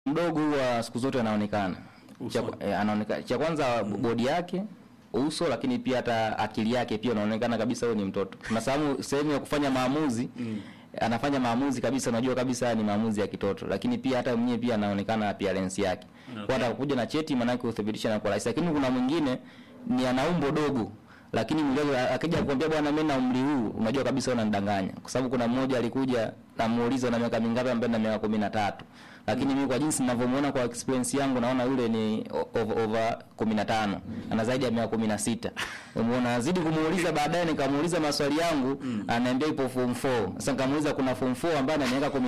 mdogo huwa siku zote anaonekana cha, Usoni. eh, anaonekana cha kwanza bodi yake uso lakini pia hata akili yake pia unaonekana kabisa huyo ni mtoto kuna sehemu sehemu ya kufanya maamuzi anafanya maamuzi kabisa unajua kabisa ni maamuzi ya kitoto lakini pia hata mwenyewe pia anaonekana appearance yake Okay. kwa hata kuja na cheti maana yake uthibitisha na kwa rahisi lakini kuna mwingine ni ana umbo dogo lakini mwili wake akija kukwambia bwana mimi na umri huu unajua kabisa unanidanganya kwa sababu kuna mmoja alikuja namuuliza na miaka mingapi ambaye na miaka 13 lakini mimi kwa jinsi ninavyomuona kwa experience yangu naona yule ni o- over, over 15 ana zaidi ya miaka 16 umeona nazidi kumuuliza baadaye nikamuuliza maswali yangu ananiambia ipo form 4 sasa nikamuuliza kuna form 4 ambaye ana miaka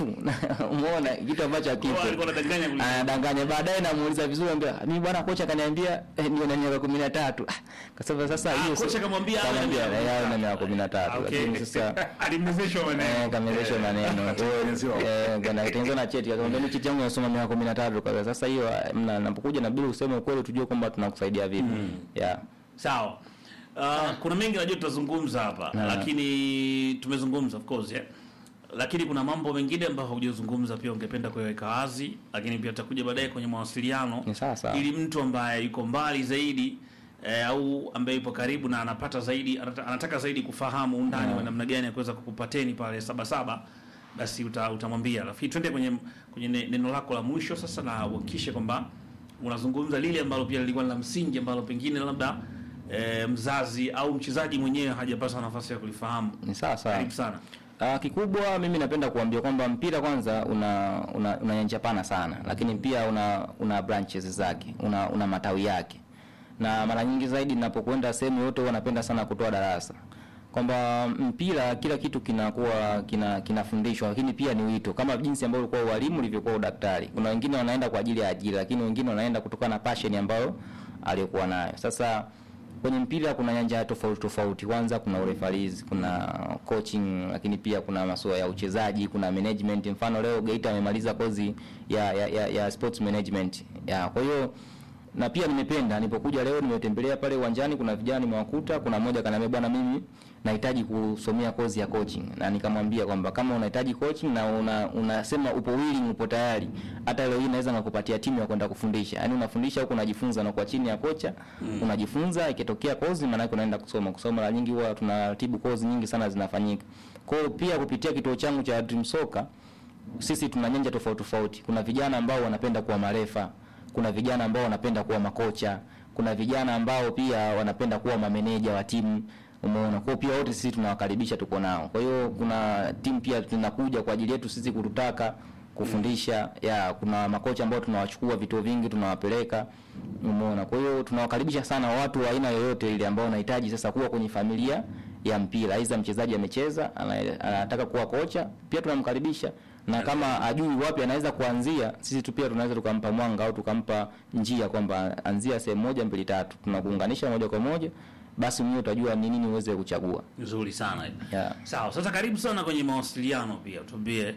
13 umeona kitu ambacho hakipo Kwa alikuwa anadanganya kuliko- anadanganya baadaye namuuliza vizuri ambia mimi bwana kocha kaniambia eh, ndio na miaka 13 Ah, kasema sasa Ah, hiyo kocha sio- kamwambia awe na kamwambia miaka yeye ana 13. miaka 13 Okay. lakini sasa alimwezeshwa maneno Eh, kamezeshwa maneno Anatengenezewa. Eh, kana tengenezwa na cheti akamwambia mimi cheti yangu nasoma miaka 13 kwa sasa hiyo ah, mna napokuja na bila useme ukweli tujue kwamba tunakusaidia vipi yeah sawa uh, kuna mengi najua tutazungumza hapa Na- lakini tumezungumza of course yeah. lakini kuna mambo mengine ambayo hujazungumza pia ungependa kuyaweka wazi lakini pia tutakuja baadaye kwenye mawasiliano Ni sawa sawa. ili mtu ambaye yuko mbali zaidi eh, au ambaye yupo karibu na anapata zaidi anata- anataka zaidi kufahamu undani wa namna gani ya kuweza kukupateni pale sabasaba basi uta, utamwambia lakini twende kwenye kwenye ne- neno lako la mwisho sasa na uhakikishe kwamba unazungumza lile ambalo pia lilikuwa ni la msingi ambalo pengine labda e, mzazi au mchezaji mwenyewe hajapata nafasi ya kulifahamu ni sawa sawa karibu sana Uh, kikubwa mimi napenda kuambia kwamba mpira kwanza una una, una nyanja pana sana, lakini pia una una branches zake, una una matawi yake. Na mara nyingi zaidi ninapokwenda sehemu yote huwa napenda sana kutoa darasa kwamba mpira kila kitu kinakuwa kina kinafundishwa, lakini pia ni wito, kama jinsi ambavyo ulikuwa ualimu ulivyokuwa udaktari. Kuna wengine wanaenda kwa ajili ya ajira, lakini wengine wanaenda kutokana na passion ambayo aliyokuwa nayo. Sasa kwenye mpira kuna nyanja tofauti tofauti. Kwanza kuna urefarizi, kuna coaching, lakini pia kuna masuala ya uchezaji, kuna management. Mfano leo Geita amemaliza kozi ya, ya, ya, ya sports management ya, kwa hiyo na pia nimependa nilipokuja leo nimetembelea pale uwanjani, kuna vijana nimewakuta, kuna mmoja kaniambia bwana, mimi nahitaji kusomea kozi ya coaching, na nikamwambia kwamba kama unahitaji coaching na una, unasema upo willing, upo tayari, hata leo hii naweza nakupatia timu ya kwenda kufundisha. Yaani unafundisha huko unajifunza, na kwa chini ya kocha unajifunza, ikitokea kozi maana yake unaenda kusoma. Kusoma mara nyingi huwa tunaratibu kozi nyingi sana zinafanyika. Kwa hiyo pia kupitia kituo changu cha Dream Soccer sisi tuna nyanja tofauti tofauti. Kuna vijana ambao wanapenda kuwa marefa, kuna vijana ambao wanapenda kuwa makocha, kuna vijana ambao pia wanapenda kuwa mameneja wa timu. Umeona, kwa hiyo pia wote sisi tunawakaribisha, tuko nao. Kwa hiyo kuna timu pia tunakuja kwa ajili yetu sisi kututaka kufundisha ya kuna makocha ambao tunawachukua vituo vingi tunawapeleka umeona kwa hiyo tunawakaribisha sana watu wa aina yoyote ile ambao wanahitaji sasa kuwa kwenye familia ya mpira aidha mchezaji amecheza ana- anataka kuwa kocha pia tunamkaribisha na kama ajui wapi anaweza kuanzia sisi tu pia tunaweza tukampa mwanga au tukampa njia kwamba anzia sehemu moja mbili tatu tunakuunganisha moja kwa moja basi mwenyewe utajua ni nini uweze kuchagua nzuri sana Yeah. sawa sasa karibu sana kwenye mawasiliano pia tuambie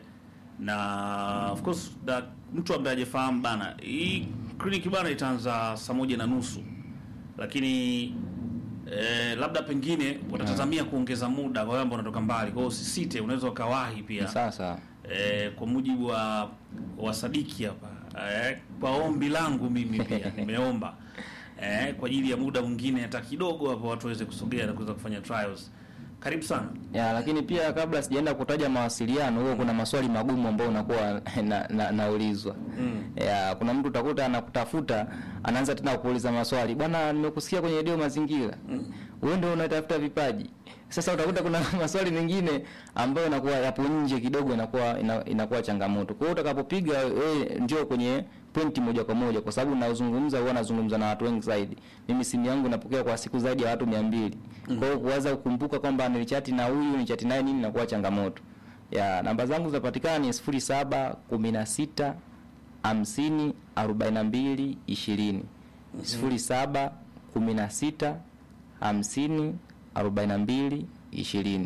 na of course da, mtu ambaye hajafahamu bana hii kliniki bana itaanza saa moja na nusu lakini eh, labda pengine watatazamia kuongeza muda kwa wale ambao wanatoka mbali kwa hiyo usisite unaweza ukawahi pia sasa eh, kwa mujibu wa wa Sadiki hapa eh, kwa ombi langu mimi pia nimeomba eh, kwa ajili ya muda mwingine hata kidogo hapo watu waweze kusogea na kuweza kufanya trials. Karibu sana. ya lakini pia kabla sijaenda kutaja mawasiliano huo kuna maswali magumu ambayo unakuwa na, na, naulizwa Mm. ya kuna mtu utakuta anakutafuta anaanza tena kuuliza maswali bwana nimekusikia kwenye redio mazingira wewe ndio unatafuta vipaji sasa utakuta kuna maswali mengine ambayo inakuwa yapo nje kidogo inakuwa ina, inakuwa changamoto kwa hiyo utakapopiga wewe njoo kwenye pointi moja kwa moja kwa sababu nazungumza huwa nazungumza na watu wengi zaidi mimi simu yangu napokea kwa siku zaidi ya watu mia mbili kwa hiyo kuweza kukumbuka kwamba nilichati na huyu nilichati naye nini inakuwa changamoto ya namba zangu zinapatikana ni sifuri saba kumi na sita hamsini arobaini na mbili ishirini sifuri saba kumi na sita hamsini arobaini na mbili ishirini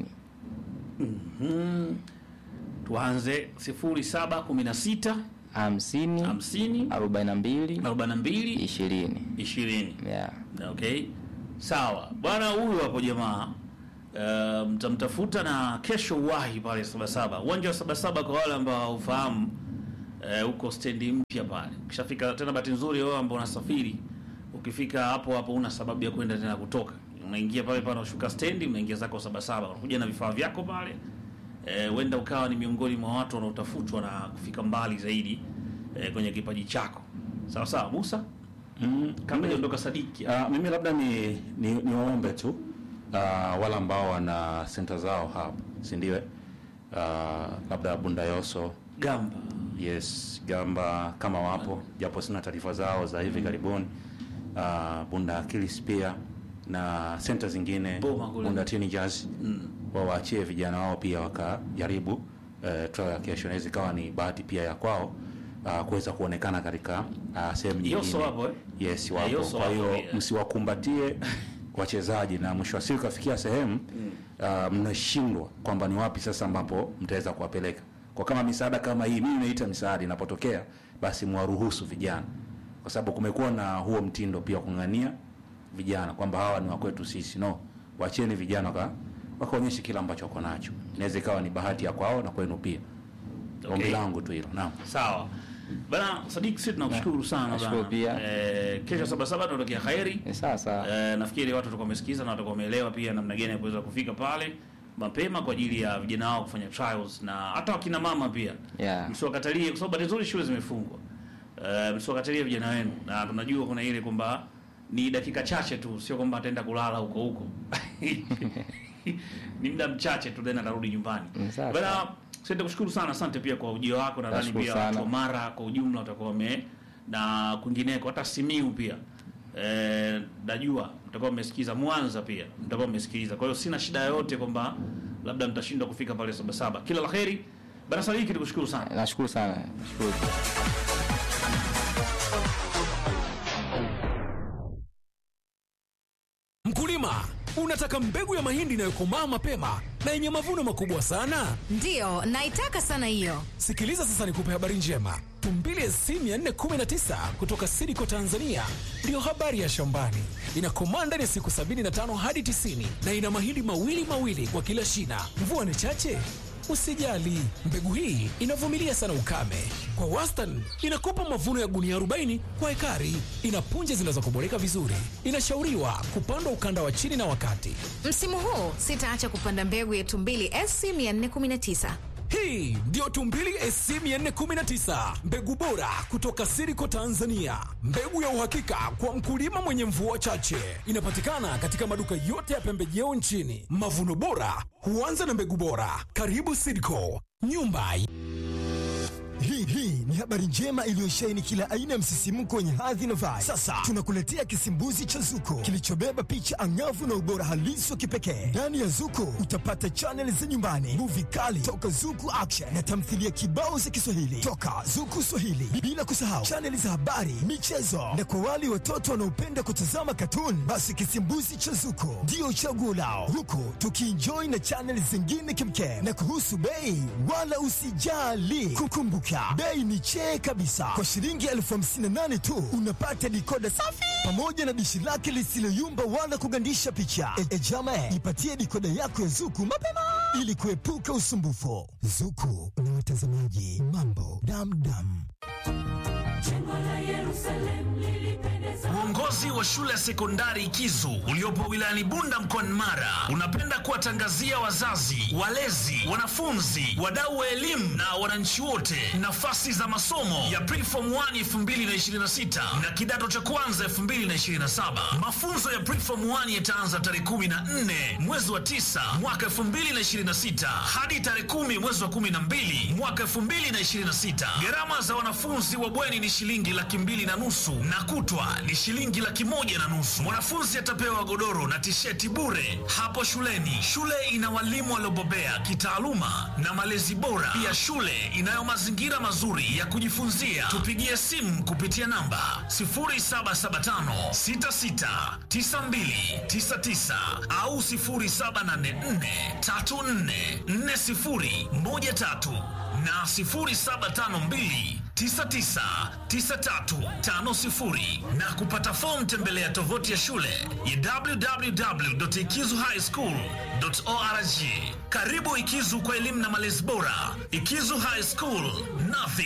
Tuanze 0716 hamsini 50 arobaini na mbili 42 ishirini 20. yeah. Okay. Sawa. Bwana huyu hapo jamaa uh, mtamtafuta na kesho uwahi pale Sabasaba. Uwanja wa Sabasaba kwa wale ambao haufahamu eh, huko stendi mpya pale. Ukishafika tena, bahati nzuri wewe ambao unasafiri, ukifika hapo hapo una sababu ya kwenda tena kutoka, unaingia pale pale, unashuka stendi, unaingia zako Sabasaba, unakuja na vifaa vyako pale eh, huenda ukawa ni miongoni mwa watu wanaotafutwa na kufika mbali zaidi eh, kwenye kipaji chako. Sawa sawa, Musa, Mm, kabla mimi- ondoka Sadiki. Ah, mimi labda ni ni, ni waombe tu uh, wale ambao wana senta zao hapa, si ndio? Uh, labda Bundayoso, Gamba yes, Gamba kama wapo, japo sina taarifa zao za hivi karibuni. Uh, Bunda Akilis pia na senta zingine Boma kule. Bunda Teenagers wawaachie vijana wao pia wakajaribu uh, trial ya kesho, inaweza ikawa ni bahati pia ya kwao uh, kuweza kuonekana katika uh, sehemu nyingine. Yoso wapo, eh? Yes, Eh, wapo. Yoso Kwa wapo hiyo pia. msiwakumbatie wachezaji na mwisho wa siku kafikia sehemu uh, mnashindwa kwamba ni wapi sasa ambapo mtaweza kuwapeleka. Kwa kama misaada kama hii, mimi naita misaada inapotokea, basi mwaruhusu vijana, kwa sababu kumekuwa na huo mtindo pia kung'ania vijana kwamba hawa ni wakwetu sisi. No, wacheni vijana waka wakaonyeshe kila ambacho wako nacho. Inaweza ikawa ni bahati ya kwao na kwenu pia. Okay. Ombi langu tu hilo. Naam. Sawa bana Sadiki, sisi tunakushukuru sana nashukuru bana. pia. Eh, kesho Sabasaba tunatokea khairi. Eh, sawa sawa. Eh, nafikiri watu watakuwa wamesikiza na watakuwa wameelewa pia namna gani ya kuweza kufika pale mapema kwa ajili ya vijana wao kufanya trials na hata wakina mama pia Yeah. msiwakatalie, kwa sababu bahati nzuri shule zimefungwa. Eh, msiwakatalie vijana wenu, na tunajua kuna ile kwamba ni dakika chache tu, sio kwamba ataenda kulala huko huko ni muda mchache tu then atarudi nyumbani. Mm, sawa, Bana, sawa. sisi kushukuru sana, asante pia kwa ujio wako. Nadhani Nashukuru pia sana. watu wa Mara kwa ujumla watakuwa wame na kwingineko, hata Simiu pia eh, najua mtakuwa mmesikiza, Mwanza pia mtakuwa mmesikiliza. Kwa hiyo sina shida yoyote kwamba labda mtashindwa kufika pale Sabasaba. Kila la heri bana. Sadiki, tukushukuru sana. Nashukuru sana. Nashukuru. Mkulima, unataka mbegu ya mahindi inayokomaa mapema na yenye mavuno makubwa sana? Ndiyo, naitaka sana hiyo. Sikiliza sasa nikupe habari njema. Tumbili SC 419 kutoka Sidiko Tanzania ndiyo habari ya shambani. Inakomaa ndani ya siku 75 hadi 90 na ina mahindi mawili mawili kwa kila shina. Mvua ni chache? Usijali, mbegu hii inavumilia sana ukame. Kwa wastani inakupa mavuno ya gunia 40 kwa ekari. Ina punje zinazokoboleka vizuri. Inashauriwa kupandwa ukanda wa chini na wakati. Msimu huu sitaacha kupanda mbegu ya Tumbili SC 419. Hii ndiyo Tumbili SC 419, mbegu bora kutoka Siriko Tanzania, mbegu ya uhakika kwa mkulima mwenye mvua chache. Inapatikana katika maduka yote ya pembejeo nchini. Mavuno bora huanza na mbegu bora. Karibu Siriko, nyumba Hii hii ni habari njema iliyosheheni kila aina ya msisimko wenye hadhi na vibe. Sasa tunakuletea kisimbuzi cha Zuko kilichobeba picha angavu na ubora halisi wa kipekee. Ndani ya Zuko utapata chaneli za nyumbani, muvi kali toka Zuku Action na tamthilia kibao za Kiswahili toka Zuku Swahili, bila kusahau chaneli za habari, michezo na kwa wale watoto wanaopenda kutazama katuni, basi kisimbuzi cha Zuko ndio chaguo lao, huku tukienjoy na chaneli zingine kimkem. Na kuhusu bei, wala usijali, kukumbuka bei ni chee kabisa. Kwa shilingi elfu hamsini na nane tu unapata dikoda safi pamoja na dishi lake lisiloyumba wala kugandisha picha. E, e jama, ipatie dikoda yako ya Zuku mapema ili kuepuka usumbufu. Zuku na watazamaji, mambo damdam. Uongozi wa shule ya sekondari Kizu uliopo wilayani Bunda mkoani Mara unapenda kuwatangazia wazazi, walezi, wanafunzi, wadau wa elimu na wananchi wote nafasi za masomo ya Preform 1 2026 na kidato cha kwanza 2027. Mafunzo ya Preform 1 yataanza tarehe 14 mwezi wa 9 mwaka 2026 hadi tarehe 10 mwezi wa 12 mwaka 2026. Gharama za wanafunzi wa bweni ni shilingi laki mbili na nusu na kutwa ni shilingi laki moja na nusu. Mwanafunzi atapewa godoro na tisheti bure hapo shuleni. Shule ina walimu waliobobea kitaaluma na malezi bora. Pia shule inayo mazingira mazuri ya kujifunzia. Tupigie simu kupitia namba 0775 66 92 99 au 0784 34 40 13 na 0752 999350 na kupata fomu tembelea tovuti ya shule ya www.ikizuhighschool.org. Karibu Ikizu kwa elimu na malezi bora. Ikizu High School, nothing